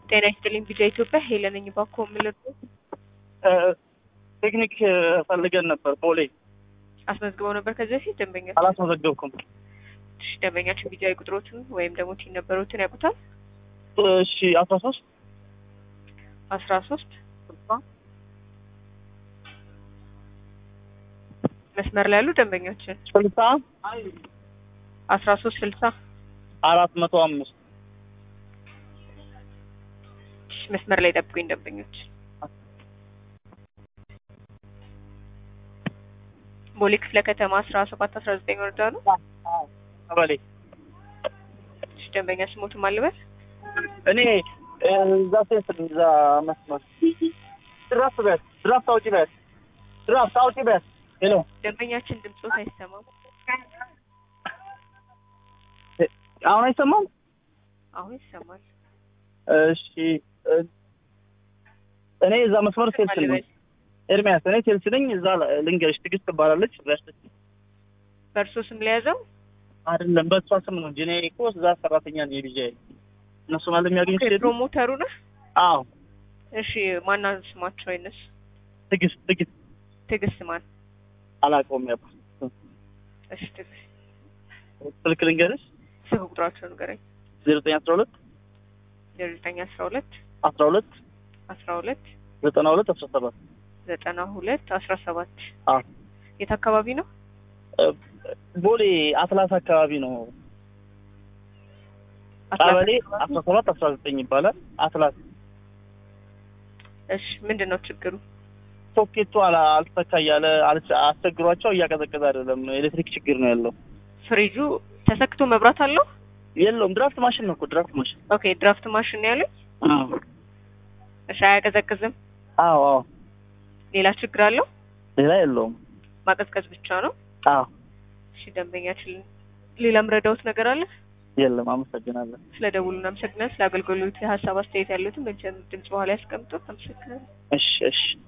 ጤና ይስጥልኝ ቪዛ ኢትዮጵያ ሄለን ነኝ። እባክዎ የምልህ ቴክኒክ ፈልገን ነበር ቦሌ። አስመዝግበው ነበር ከዚህ በፊት ደንበኛ አላስመዘገብኩም። እሺ፣ ደንበኛችን ቪዛዊ ቁጥሮችን ወይም ደግሞ ቲን ነበሮትን ያውቁታል? እሺ አስራ ሶስት አስራ ሶስት መስመር ላይ ያሉ ደንበኞችን ስልሳ አስራ ሶስት ስልሳ አራት መቶ አምስት እሺ፣ መስመር ላይ ጠብቁኝ ደንበኞች። ቦሌ ክፍለ ከተማ አስራ ሰባት አስራ ዘጠኝ ወረዳ ነው። ቀበሌ እሺ፣ ደንበኛ ስሞትም አልበል እኔ እዛ ሴት እዛ መስመር ድራፍት በት ድራፍት አውጪ በት ድራፍት አውጪ በት ሄሎ ደንበኛችን ድምፆት አይሰማም። አሁን አይሰማም? አሁን ይሰማል። እሺ እኔ እዛ መስመር ሴልስ ነኝ። አልበል ኤርሚያስ እኔ ሴልስ ነኝ። እዛ ልንገርሽ ትዕግስት ትባላለች። በእርሶ ስም ለያዘው አይደለም በእሷ ስም ነው እንጂ እኔ እኮ እዛ ሰራተኛ ነኝ። የልጄ እነሱ ማለት የሚያገኙት ሴት ፕሮሞተሩ ነህ? አዎ እሺ ማና ስማቸው አይነሱ ትዕግስት ትዕግስት ትዕግስት ማን? አላውቀውም። ያባ እሺ ትዕግስት ስልክ ልንገርሽ ስልክ ቁጥራቸው ንገረኝ። ዜሮ ዘጠኝ አስራ ሁለት ዜሮ ዘጠኝ አስራ ሁለት አስራ ሁለት አስራ ሁለት ዘጠና ሁለት አስራ ሰባት ዘጠና ሁለት አስራ ሰባት አዎ የት አካባቢ ነው? ቦሌ አትላስ አካባቢ ነው። ቀበሌ አስራ ሰባት አስራ ዘጠኝ ይባላል። አትላስ እሺ ምንድን ነው ችግሩ? ሶኬቱ አላ- አልተሰካ እያለ አልስ- አስቸግሯቸው እያቀዘቀዘ አይደለም። ኤሌክትሪክ ችግር ነው ያለው። ፍሪጁ ተሰክቶ መብራት አለው? የለውም ድራፍት ማሽን ነው እኮ ድራፍት ማሽን። ኦኬ ድራፍት ማሽን ነው ያለኝ። አዎ እሺ አያቀዘቅዝም። አዎ አዎ ሌላ ችግር አለው? ሌላ የለውም። ማቀዝቀዝ ብቻ ነው። አዎ እሺ ደንበኛችን ሌላ ምረዳውት ነገር አለ? የለም። አመሰግናለሁ። ስለ ደውሉ እናመሰግናለን። ስለ አገልግሎት የሀሳብ አስተያየት ያሉትን በድምጽ በኋላ ያስቀምጡ። አመሰግናለን። እሺ እሺ